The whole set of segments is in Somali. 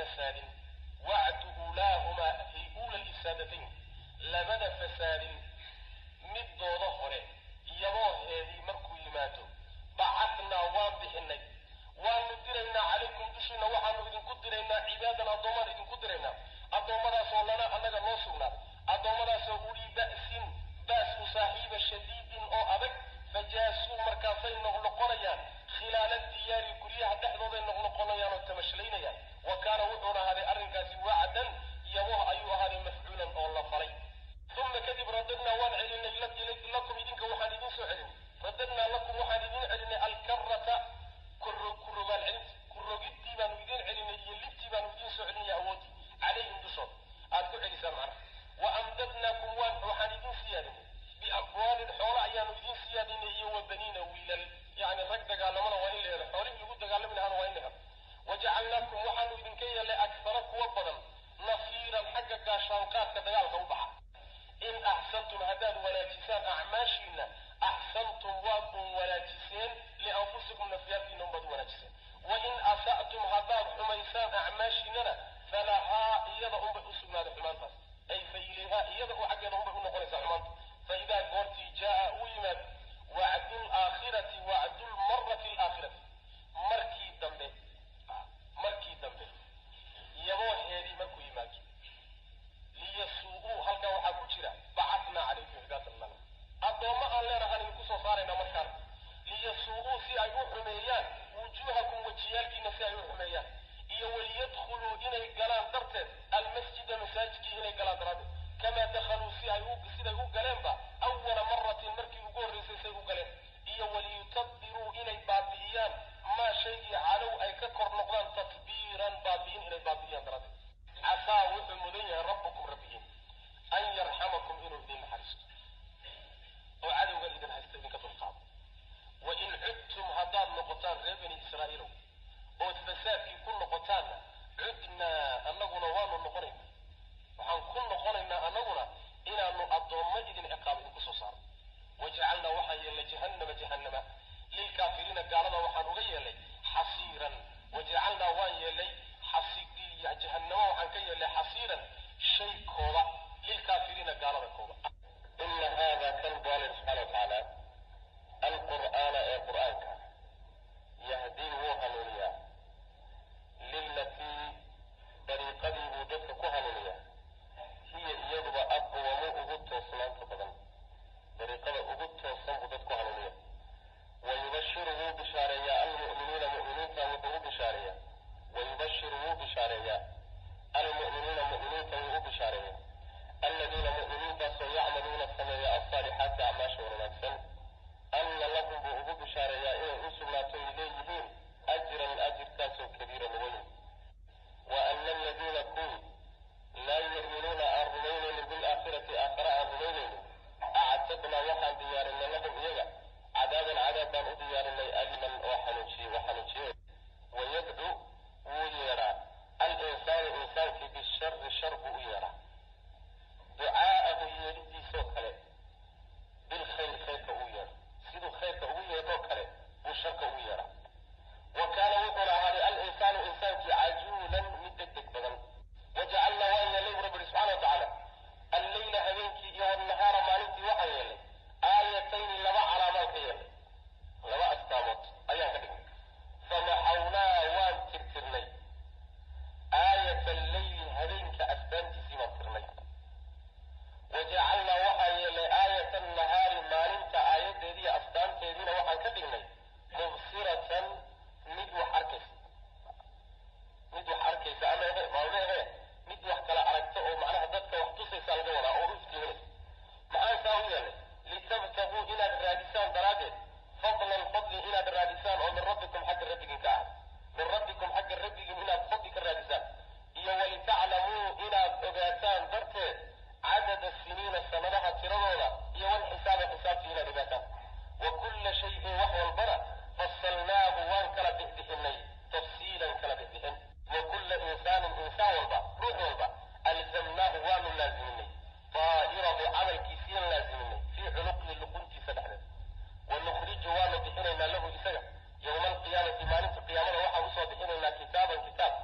fasaadin wacdu uulaahumaa fi uula lisaadatayn labada fasaadin middooda hore yabooheedii markuu yimaado bacatnaa waan bixinay waanu diraynaa calaykum dushiina waxaanu idinku diraynaa cibaadan addoomaan idinku diraynaa addoommadaasoo lana annaga noo sugnaaday addoommadaasoo ulii ba'sin ba's u saaxiiba shadiidin oo adag fajaasuu markaasay noqnoqonayaan khilaala diyaari guryaha dhexdooday noqnoqonayaan oo tamashlaynayaan wa kaana wuxuuna ahaaday arrinkaasi wacdan yaboh ayuu ahaaday mafcuulan oo la falay uma kadib radadnaa waan celinay lakum idinka waxaan idin soo celinay radadnaa lakum waxaan idin celinay alkarata kurogaal celinta kurogidtii baanu idin celinay iyo libtii baanu idin soo celinaya awoodii calayhim dushood aad ku celisaan macnaha wa amdadnaakum waan waxaan idin siyaadinay biamwaalin xoolo ayaanu idin siyaadinay iyo wa baniina wiilal yacni rag dagaalamana waa in la helo xoolihii lagu dagaalami lahaana waa in la helo wajacalnaakum waxaanu idinka yeelnay aksara kuwa badan nafiiran xagga gaashaanqaadka dagaalka u baxa in axsantum haddaad wanaajisaan acmaashiina axsantum waad un wanaajiseen lianfusikum nafyaadkiina unbaad wanaajiseen wain asa'tum haddaad xumaysaan acmaashiinana falahaa iyada unbay u sugnaaday xumaantaas ay fa ilayhaa iyada u xaggeeda unbay u noqonaysaa xumaanta fa idaa goortii jaa'a uu yimaado wacdu laakhirati wacdu lmarati alaakhirati markii dambe markii dambe yabooheedii markuu yimaado liyasuu'uu halkaa waxaa ku jira bacatnaa calaykum cibaatan lana addoommo aan leenahaan idinku soo saaraynaa markaan liyasuu'uu si ay u xumeeyaan wujuuhakum wejiyaalkiina si ay u xumeeyaan iyo waliyadkhuluu inay galaan darteed almasjida masaajidkii inay galaan daraaddeed kamaa dakhaluu si ay u siday u galeenba awala maratin markii ugu horraysay say u galeen iyo waliyutabdiruu inay baabi'iyaan maa shaygii calow ay ka kor noqdaan tatbiiran baabi'in inay baabi'iyaan daraaddeed casaa wuxuu mudan yahay rabbukum rabbigiin an yarxamakum inuu idin naxariisto oo cadowga idin haysta idinka dulqaado wa in cudtum haddaad noqotaan reer bani israa'iilow ood fasaadkii ku noqotaanna cudnaa annaguna waanu noqonaynaa waxaan ku noqonaynaa annaguna inaanu addoommo idin ciqaab idinku soo saaro wajacalnaa waxaan yeelnay jahannama jahannama lilkaafiriina gaalada waxaan uga yeelnay xasiiran wajacalnaa waan yeelnay jahannamo waxaan ka yeelnay xasiiran shay kooba lilkaafiriina gaalada kooba ina hada kan bu alla subxana wa tacaala alqur'aana ee qur'aanka yahdii wuu hanuuniyaa lilatii dariiqadii buu dadka ku hanuuniyaa hiya iyaduba aqwamu ugu toosnaanta badan dariiqada ugu toosan buu dadku hanuuniya wayubashiru wuu bishaareeyaa almu'miniina mu'miniinta wuxuu u bishaareeyaa wayubashiru wuu bishaareeyaa almu'miniina mu'miniinta wuu u bishaareeyaa aladiina mu'miniintaasoo yacmaluuna sameeya alsaalixaati acmaasha wanaagsan anna lahum buu ugu bishaareeyaa inay u sugnaato ay leeyihiin ajran ajirkaasoo kabiiran weyn wa ana aladiina kuwii laa yu'minuuna aan rumaynaynin bilaakhirati aakhare aan rumaynaynin actadnaa waxaan diyaarinay lahum iyaga cadaaban cadaab baan u diyaarinay aliman oo xanuujiye oo xanuujiye wayadcu wuu yeedhaa al-insaanu insaankii bishari shar buu u yeedhaa ducaa'ahu yeedhidiisoo kale bilkhayr khayrka ugu yeedho siduu khayrka ugu yeedhoo kale buu sharka ugu yeedhaa wa kaana wuxuuna ahaaday al-insaanu insaankii cajuulan mid deg deg badan wajacalnaa waan yeelnay bu rabbi ihi subxana wa tacaala alleyla habeenkii iyo wannahaara maalintii waxaan yeelnay aayatayni laba calaamaan ka yeelnay laba astaamood ayaan ka dhignay famaxawnaa waan tirtirnay aayata alleyli habeenka astaantiisii baan tirnay wajacalnaa waxaan yeelnay aayata annahaari maalinta aayaddeediiyo astaanteediina waxaan ka dhignay mubsiratan mid wax arkaysa mid wax arkaysa ama ehe maalme ehe mid wax kala aragta oo macnaha dadka wax tusaysa laga wadaa oo u iftiiminaysa maxaan saa u yeelnay litabtaguu inaad raadisaan daraaddeed fadlan fadli inaad raadisaan oo min rabbikum xagga rabbigin ka ahad min rabbikum xagga rabbigin inaad fadli ka raadisaan iyo walitaclamuu inaad ogaataan darteed cadada siniina sanadaha tiradooda iyo walxisaaba xisaabtii inaad ogaataan wa kulla shayin wax walbana fasalnaahu waan kala bixbixinay tafsiilan kala bixbixin wa kulla insaanin insaan walba ruux walba alzamnaahu waanu laaziminay daa'irahu camalkiisiian laaziminay fii cunuqihi luquntiisa dhexdeed wanukhriju waanu bixinaynaa lahu isaga yowma alqiyaamati maalinta qiyaamada waxaan usoo bixinaynaa kitaaban kitaab kitaab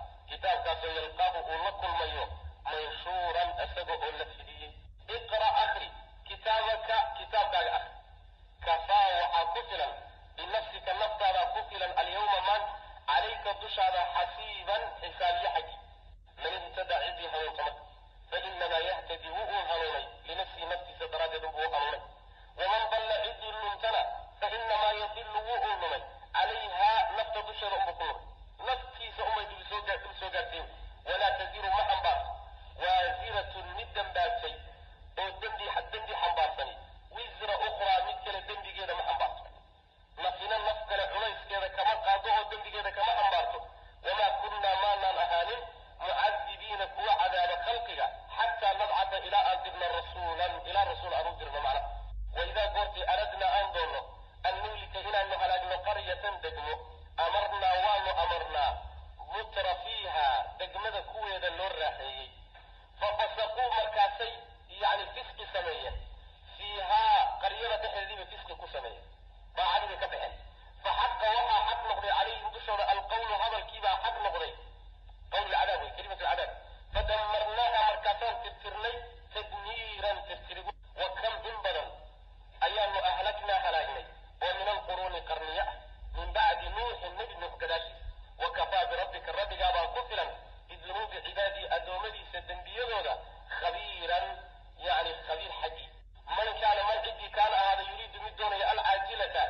kitaabkaasoo yalqaahu uu la kulmayo manshuuran isaga oo la fidiyey iqra' akri kitaabaka kitaabkaaga akri kafaa waxaa ku filan binafsika naftaada ku filan alyawma maanta calayka dushaada xasiiban xisaabiye xaggi man ihtada ciddii hanuunta marka fainamaa yahtadi wuu uun hanuunay linafsihi naftiisa daraaddeed unbuu u hanuunay waman dalla ciddii lumtana fainamaa yadilu wuu uun lumay calayhaa nafta dusheeda unbuu ku lumay naftiisa unbay dib soo dib soo gaartay walaa taziru ma xambaarto waasiratun mid dembaabtay oo dembi dembi xambaarsani wisra ukhraa mid kale dembigeeda ma xambaarto nafina naf kale culayskeeda kama qaado oo dembigeeda kama xambaarto wamaa kunnaa maanaan ahaanin mucadibiina kuwa cadaaba khalqiga xataa nabcata ilaa aan dirno rasuulan ilaa rasuul aan u dirno macna waidaa goortii aradnaa aan doonno an nuhlika inaanu halaagno qaryatan degmo amarnaa waanu amarnaa mutra fiiha degmada kuweeda loo raaxeeyey fafasaquu markaasay yani fisqi sameeyeen fiihaa qaryada dhexeediibay fisqi ku sameeyeen daacadii bay ka baxeen fa xaqa waxaa xaq noqday calayhim dushooda alqawlu hadalkiibaa xaq noqday qawl lcadaab wey kelimat lcadaab fadamarnaaha markaasaan tirtirnay tadmiiran tirtirigu wa kam in badan ayaanu ahlagnaa halaagnay oo min alquruuni qarniya ah min bacdi nuuxin nebi nuux gadaashiisa wa kafaa birabbika rabbigaabaa ku filan bidunuubi cibaadii addoommadiisa dembiyadooda khabiiran yani khabiir xaggii man kaana man ciddii kaana ahaada yuriidu mid doonaya alcaajilata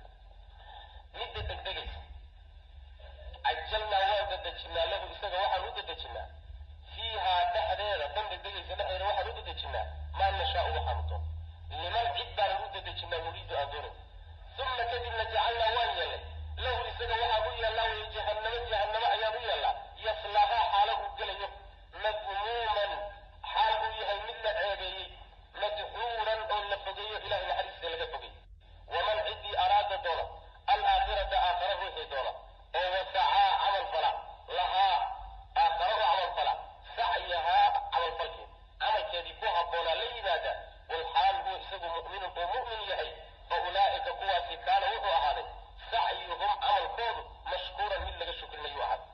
midda degdegaysa cajalnaa waan dadejinaa lahu isaga waxaan u dadejinaa fiihaa dhexdeeda tan degdegaysa dhexdeeda waxaan u dadejinaa maa nashaau waxaanu doon liman cid baanan u dadejinaa nuriidu aan doonayn uma kadibna jacalnaa waan yeelnay lahu isaga waxaan u yeellaa way jahannamo jahannamo ayaan u yeellaa yaslaahaa xaalo uu gelayo madmuuman xaal uu yahay mid la ceebeeyey madxuuran oo la fogeeyo ilahay naxariista laga fogey waman ciddii araada doona alaakhirata aakhara ruuxii doona oo wasacaa camal fala lahaa aakhara u camal fala sacyahaa camalfalkeed camalkeedii ku habboonaa la yimaada walxaal huwa isagu mu'minun uu mu'min yahay fa ulaa'ika kuwaasi kaana wuxuu ahaaday sacyuhum camalkoodu mashkuuran mid laga shukrinayuu ahaaday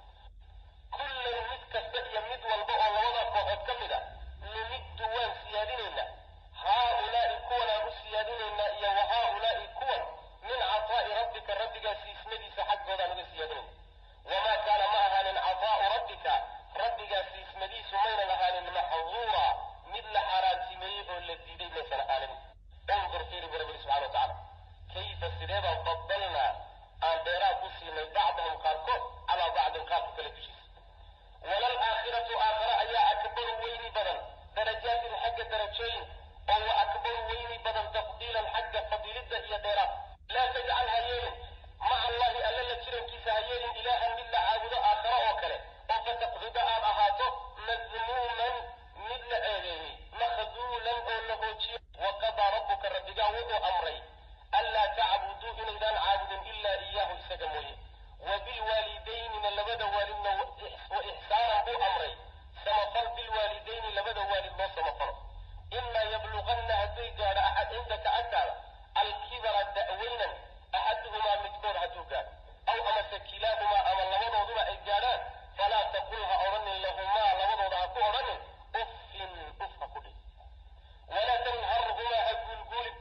kullan mid kasta iyo mid walba oo labada kooxood ka mid a numiddu waan siyaadinaynaa haaulaa'i kuwanaan u siyaadinaynaa iyo wa haaulaa'i kuwan min cataa'i rabbika rabbigaa siismadiisa xaggoodaan uga siyaadinayna wamaa kaana ma ahaanin cataa'u rabbika rabbigaa siismadiisu maynan ahaanin maxduura mid la xaaraantimeeyey oo la diiday maysan ahaanin undur fiiri bu rabbi subxana wa tacaala kayfa sidee baan fadalnaa aan dheeraad ku siinay bacdahum qaarkood calaa bacdin qaarka kale dushiisa walal aakhiratu aakhara ayaa akbaru weyni badan darajaatin xagga darajooyin oo wa akbaru weyni badan tafdiilan xagga fadiilidda iyo dheeraad laa tajcal ha yeelin maca allahi alla la jirankiisa ha yeelin ilaahan mid la caabudo aakhara oo kale oo fataqcuda aad ahaato madmuuman mid la ceebeeyey makhduulan oo la hoojiyo waqadaa rabbuka rabbigaa wuxuu amray anlaa tacbuduu inaydaan caabudin ilaa iyaahu isaga mooye wa bilwaalidaynina labada waalidna wa ixsaanan buu amray samafal bilwaalidayni labada waalid loo samafalo imaa yabluqanna hadday gaadho axad cindaka agtaada alkibara da'weynan axaduhumaa midkood hadduu gaadho aw amase kilaahumaa ama labadooduba ay gaadhaan falaa taqul ha odhanin lahumaa labadooda ha ku odhanin uffin uf ha ku dhig walaa tanharhumaa ha guulguulin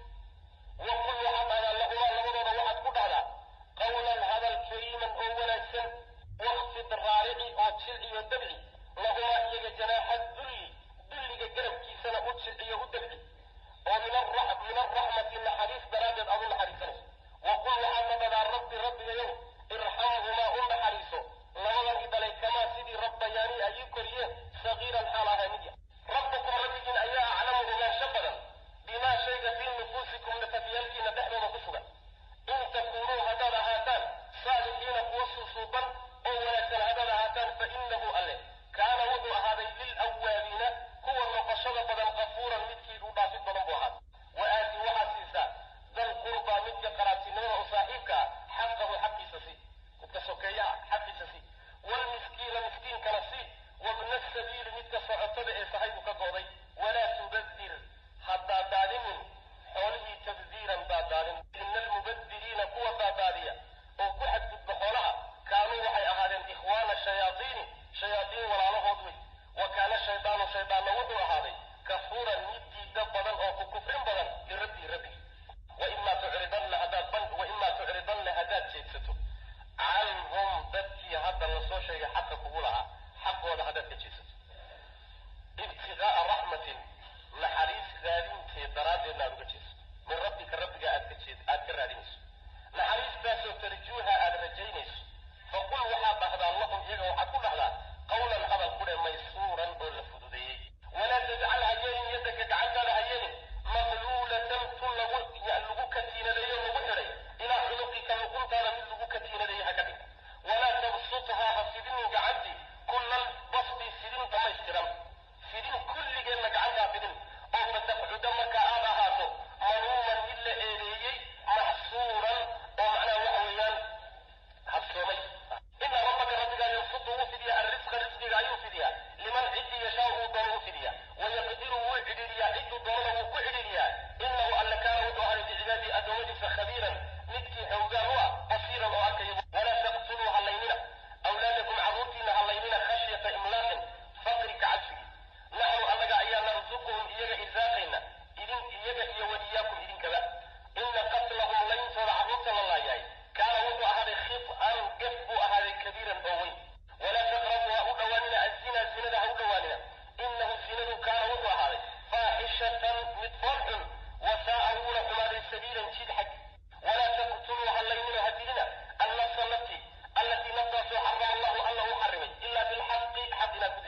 waqul waxaad dhahdaa lahumaa labadooda waxaad ku dhahdaa qawlan hadal kariiman oo wanaagsan wakfid raarici oo jilciyo dabci lahumaa iyaga janaaxa dulli dulliga garabkiisana u jilciyo u dabci oo min alraxmati naxariis daraaddeed aad u naxariisanayso waqul waxaadna dhahdaa rabbi rabbigayow irxamhumaa u naxariiso labadan idhalay kamaa sidii rabbayaani ay ii koriyeen sagiiran xaal ahaa mid yah rabbukum rabbigiin ayaa aclamu ogaansho badan bimaa shayga fii nufuusikum nafafyaalkiina dhexdooda ku sugan in takuunuu haddaad ahaataan saalixiina kuwa suusuuban oo wanaagsan haddaad ahaataan fa innahu alle kaana wuxuu ahaaday lilawaabiina kuwa noqoshada badan qafuuran midkii u dhaafid badan buu ahaaday wa aati waxaad siisaa dal qurbaa midka qaraabtinimada u saaxiibka ah xaqahu xaqiisa sii midka sokeeyaha xaqiisa sii waalmiskiina miskiinkana sii wabna sabiili midka socotada ee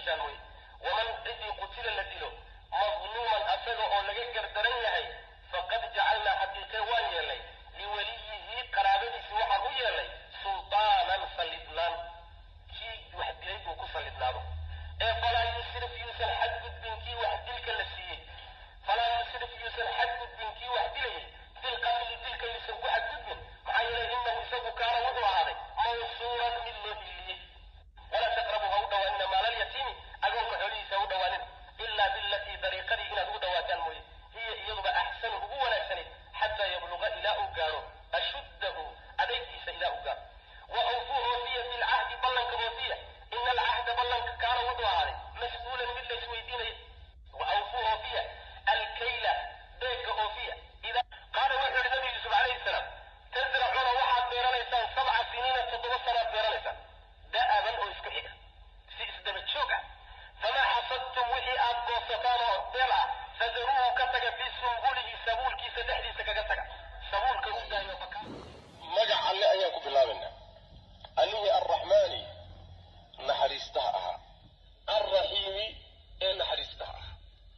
dishaan mooye waman cidii qutila la dilo madluuman asaga oo laga gardaran yahay faqad jacalnaa xaqiiqe waan yeelnay liwaliyihi qaraabadiisi waxaan u yeelnay sultaanan sallidnaan kii wax dilay buu ku sallidnaado ee falaa yusrif yuusan xadgudbin kii wax dilka la siiyey falaa yusrif yuusan xadgudbin kii wax dilayay filqatli dilka yuusan ku xadgudbin maxaa yeelay inahu isagu kaana wuxuu ahaaday mawsuuran mid loo hiliyey walaa taqrabu ha u dhawaanina maalalyatiimi agoonka xoolihiisa ha u dhawaanin ilaa bilatii dariiqadii inaad ugu dhawaataan mooye hiya iyaduba axsanu ugu wanaagsanayd xataa yabluqa ilaa uu gaadho ashuddahu adaygiisa ilaa uu gaadho wa awfuu oofiya bilcahdi ballanka oofiya ina alcahda ballanka kaana wuxuu ahaaday mas-uulan mid la isweydiinaya wa awfuu oofiya alkayla beegga oofiya qaala wuxuu yihi nabi yuusuf calayhi salaam tasracuuna waxaad beeranaysaan sabca siniina toddoba sanaad beeranaysaan da'aban oo isku xiga si isdaba joog ah famaa xasadtum wixii aad goosataan oo beel ah fadaruuhu ka taga fii sumbulihi sabuulkiisa dhexdiisa kaga taga sabuulka u daayo magac alle ayaan ku bilaabaynaa allihii arraxmaani naxariistaha ahaa alraxiimi ee naxariistaha ahaa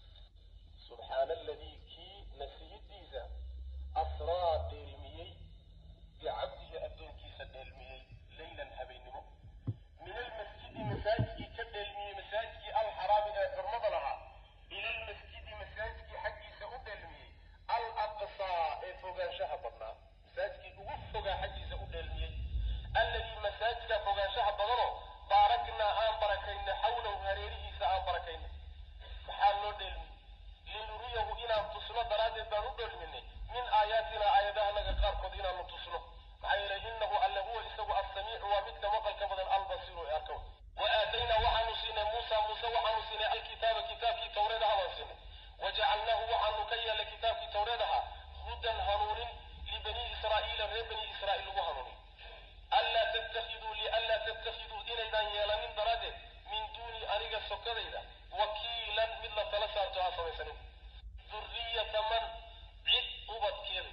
subxaana aladii kii nasihidiisa asraa dheelmiyey bicabdihi addoonkiisa dheelmiyey leylan habeennimo min almasjidi masaajidkii ka dheelmiyey masaajidkii alxaraami ee xurmada lahaa ila almasjidi masaajidkii xaggiisa u dheelmiyey al aqsaa ee fogaanshaha badnaa masaajidkii ugu fogaa xaggiisa u dheelmiyey alladii masaajidka fogaanshaha badanoo baaraknaa aan barakaynay xawlahu hareerihiisa aan barakaynay maxaa loo dheelmiyey linuriyahu inaan tusno daraaddeed baan u dheelminay min aayaatina aayadahanaga qaarkood inaanu tusno maxaa yeelay innahu alle huwa isagu assamiicu waa midka maqalka badan albasiiru ee arkow wa aataynaa waxaanu siinay muusa muuse waxaanu siinay alkitaaba kitaabkii tawreed aha baan siinay wajacalnaahu waxaanu ka yeelay kitaabkii tawreed ahaa hudan hanuunin libanii israa'iila reer bani israa'iil lagu hanuuniy anlaa tattakhiduu lianlaa tattakhiduu inaydaan yeelanin daraaddeed min duuni aniga sokadayda wakiilan mid la tala saarto ha samaysanin duriyata man cid ubadkeeda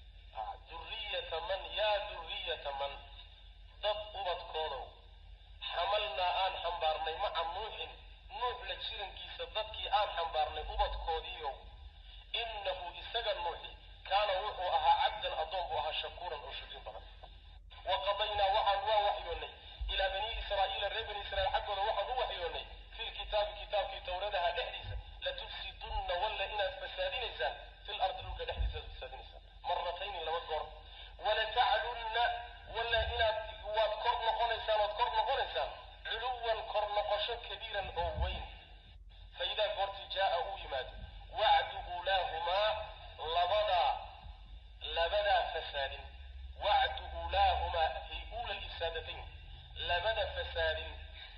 duriyata man yaa duriyata man dad ubadkoodow xamalnaa aan xambaarnay maca nuuxin nuux la jirankiisa dadkii aan xambaarnay ubadkoodiiow innahu isaga nuuxi kaana wuxuu ahaa cabdan addoon buu ahaa shakuuran oo shukrin badan wa qadaynaa waxaan waa waxyoonnay ilaa banii israa'iila reer bani israa'iil xaggooda waxaan u waxyoonnay fi lkitaabi kitaabkii tawradaha dhexdiisa latufsidunna walla inaad fasaadinaysaan fil ardi dhulka dhexdiisa aad fasaadinaysaan maratayni laba goor walataclunna walla inaad waad kor noqonaysaan ood kor noqonaysaan culuwan kor noqosho kabiiran oo weyn fa idaa goortii jaa'a uu yimaado wacdu ulaahumaa labadaa labadaa fasaadin wacdu ulaahumaa fi uula lisaadatayn labada fasaadin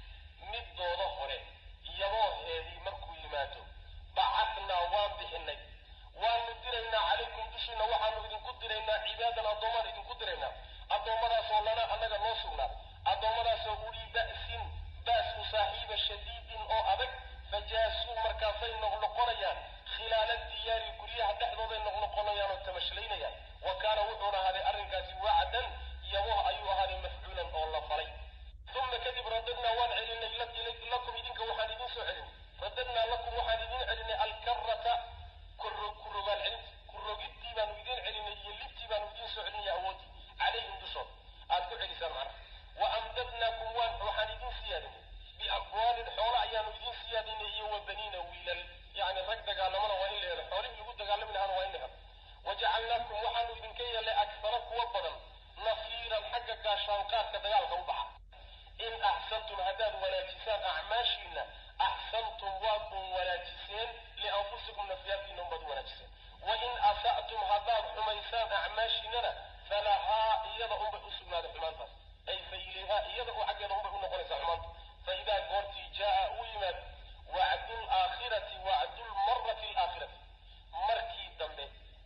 middooda hore yabooheedii markuu yimaado bacatnaa waan bixinay waanu diraynaa calaykum dushiina waxaanu idinku diraynaa cibaadan addoomaan idinku diraynaa addoommadaasoo lana annaga noo sugnaaday addoommadaasoo ulii ba'sin baas u saaxiiba shadiidin oo adag fajaasuu markaasay noqnoqonayaan khilaala diyaari guryaha dhexdooday noqnoqonayaan oo tamashlaynayaan wa kaana wuxuuna ahaaday arrinkaasi wacdan yaboh ayuu ahaaday mafcuulan oo la falay uma kadib radadnaa waan celinay lakum idinka waxaan idin soo celinay radadnaa lakum waxaan idin celinay alkarata kurogaal celinta kurogidtii baanu idin celinay iyo libtii baanu idin soo celinaya awoodii calayhim dushood aad ku celisaan macnaha wa amdadnaakum waan waxaan idin siyaadinay biamwaalin xoola ayaanu idin siyaadinay iyo wa baniina wiilal yacni rag dagaalamana waa in la helo xoolihii lagu dagaalami lahaana waa in la helo wajacalnaakum waxaanu idinka yeelnay aksara kuwa badan nasiiran xagga gaashaanqaadka dagaalka u baxa in axsantum haddaad wanaajisaan acmaashiina axsantum waad un wanaajiseen lianfusikum nafyaadkiina unbaad u wanaajiseen wain asa'tum haddaad xumaysaan acmaashiinana falahaa iyada unbay u sugnaaday xumaantaas ay fa ilayhaa iyada u xaggeeda unbay u noqonaysaa xumaanta fa idaa goortii jaa'a uu yimaad wacdu laakhirati wacdu lmarati alaakhirati markii dambe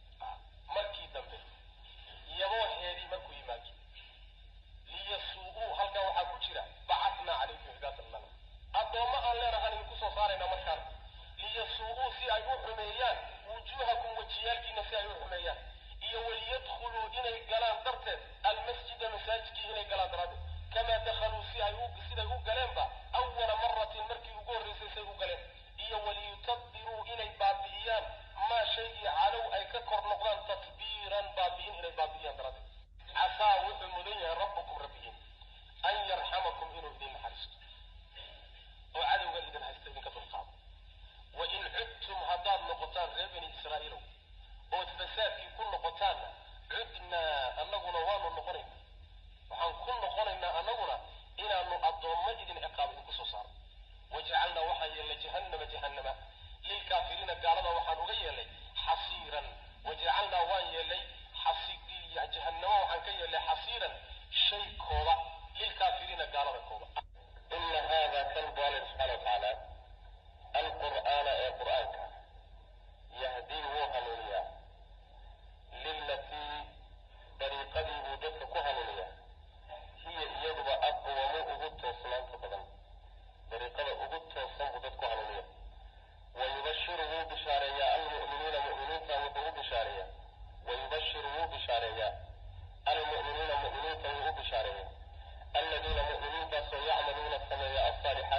markii dambe yabooheedii markuu yimaado liyasuu'uu halkaa waxaa ku jira bacatnaa calaykum cibaatan lana addoommo aan leenahaan idinku soo saaraynaa markaan liyasuu'uu si ay u xumeeyaan wujuuhakum wejiyaalkiina si ay u xumeeyaan iyo waliyadkhuluu inay galaan darteed almasjida masaajidkii inay galaan daraaddeed kamaa dakhaluu si ay u siday u galeenba awala maratin markii ugu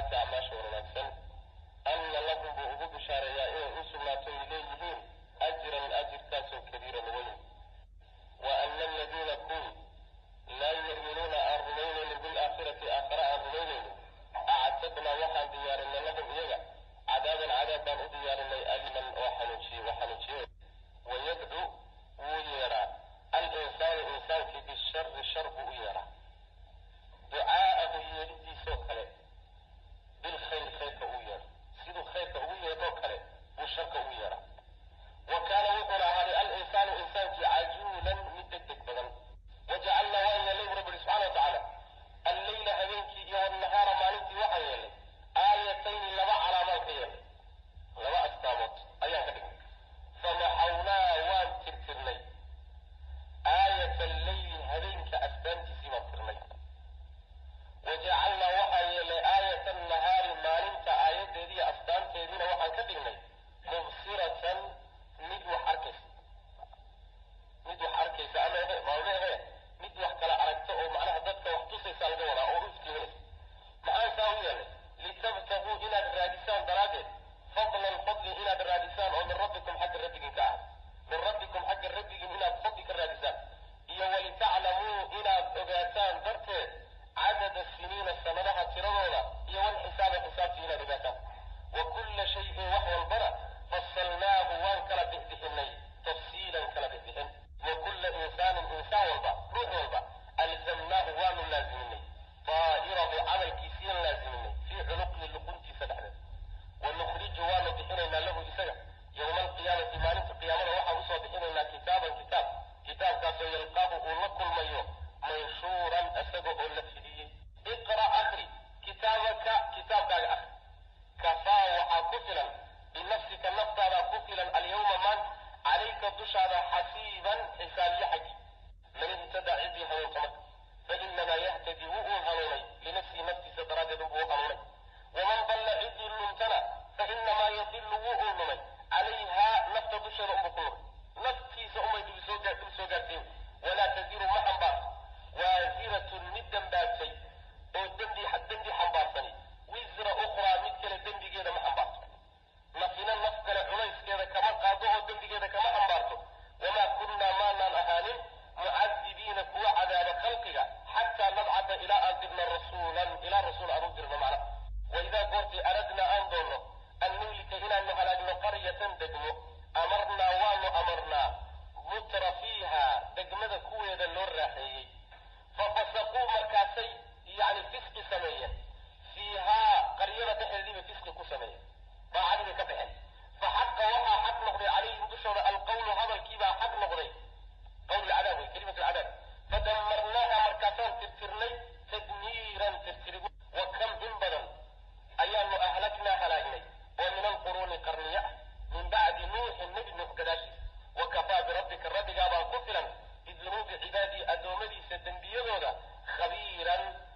saalixaati acmaasha wanaagsan ana lahum buu ugu bishaareeyaa inay u sugnaato ay leeyihiin ajran ajirkaasoo kabiiran weyn wa ana aladiina kun laa yu'minuuna aan rumaynaynin bilaakhirati aakhare aan rumaynaynin actadnaa waxaan diyaarinay lahum iyaga cadaaban cadaab baan u diyaarinay aliman oo xanuujiye wa xanuujiye wayadcu wuu yeedhaa al-insaanu insaankii bishari shar buu u yeedhaa ducaa'ahu yeedhidiisoo kale bilkhayr khayrka ugu yeedho siduu khayrka ugu yeedhoo kale buu sharka ugu yeedhaa wa kaana wuxuuna ahaaday al-insaanu insaankii cajuulan mid deg deg badan wajacalnaa waan yeelay bu rabbi ihi subxana wa tacaala alleyla habeenkii iyo wannahaara maalintii waxaan yeelnay aayatayni laba calaamaan ka yeelnay laba astaamood ayaan ka dhignay famaxawnaa waan tirtirnay aayata alleyli habeenka astaantiisii baan tirnay wajacalnaa waxaan yeelnay aayata annahaari maalinta aayaddeediiyo astaanteediina waxaan ka dhignay mubsiratan mid wax arkaysa mid wax arkaysa ama ehe maalmehe mid wax kala aragta oo macnaha dadka wax tusaysa laga wadaa oo u iftiiminaysa maxaan saa u yeelnay litabtaguu inaad raadisaan daraaddeed fadlan fadli inaad raadisaan oo min rabbikum xagga rabbigin ka ah min rabbikum xagga rabbigin inaad fadli ka raadisaan iyo walitaclamuu inaad ogaataan darteed cadada siniina sanadaha tiradooda iyo walxisaaba xisaabtii inaad ogaataan wa kulla shayin wax walbana fasalnaahu waan kala bixbixinay tafsiilan kala bixbixin wa kulla insaanin insaan walba ruux walba alzamnaahu waanu laaziminay daa'irahu camalkiisiian laaziminay fii cunuqihi luquntiisa dhexdeed wa nukhriju waanu bixinaynaa lahu isaga yowma alqiyaamati maalinta qiyaamada waxaan usoo bixinaynaa kitaaban kitaab kitaabkaasoo yalqaahu uu la kulmayo manshuuran isaga oo la fidiyey iqra' akri kitaabaka kitaabkaaga akri kafaa waxaa ku filan binafsika naftaadaa ku filan alyawma maanta calayka dushaada xasiiban xisaabiye xaggi man ihtadaa ciddii hanuunta marka fainamaa yahtadi wuu uun hanuunay linafsihi naftiisa daraaddeed unbuu u hanuunay waman dalla ciddii lumtana fainamaa yadilu wuu uun lumay calayhaa nafta dusheeda unbuu ku lumay naftiisa unbay dib soo dib soo gaartay walaa tadiru ma xambaarto waaziratun mid dembaabtay oo dembi dembi xambaarsani wisra ukhraa mid kale dembigeeda ma xambaarto nafina naf kale culayskeeda kama qaado oo dembigeeda kama xambaarto wamaa kunnaa maanaan ahaanin mucadibiina kuwa cadaaba khalqiga xataa nabcata ilaa aan dirno rasuulan ilaa rasuul aan u dirno macna waidaa goortii aradnaa aan doonno an nuhlika inaanu halaagno qaryatan degmo amarnaa waanu amarnaa mutra fiiha degmada kuweeda loo raaxeeyey fafasaquu markaasay yani fisqi sameeyeen fiihaa qaryada dhexeediibay fisqi ku sameeyeen daacadii bay ka baxeen fa xaqa waxaa xaq noqday calayhim dushooda alqawlu hadalkiibaa xaq noqday qawl lcadaab wey kelimat lcadaab fadamarnaaha markaasaan tirtirnay tadmiiran tirtirigu wa kam in badan ayaanu ahlagnaa halaagnay oo min alquruuni qarniya ah min bacdi nuuxin nebi nuux gadaashiis wa kafaa birabbika rabbigaabaa ku filan bidunuubi cibaadii addoommadiisa dembiyadooda khabiiran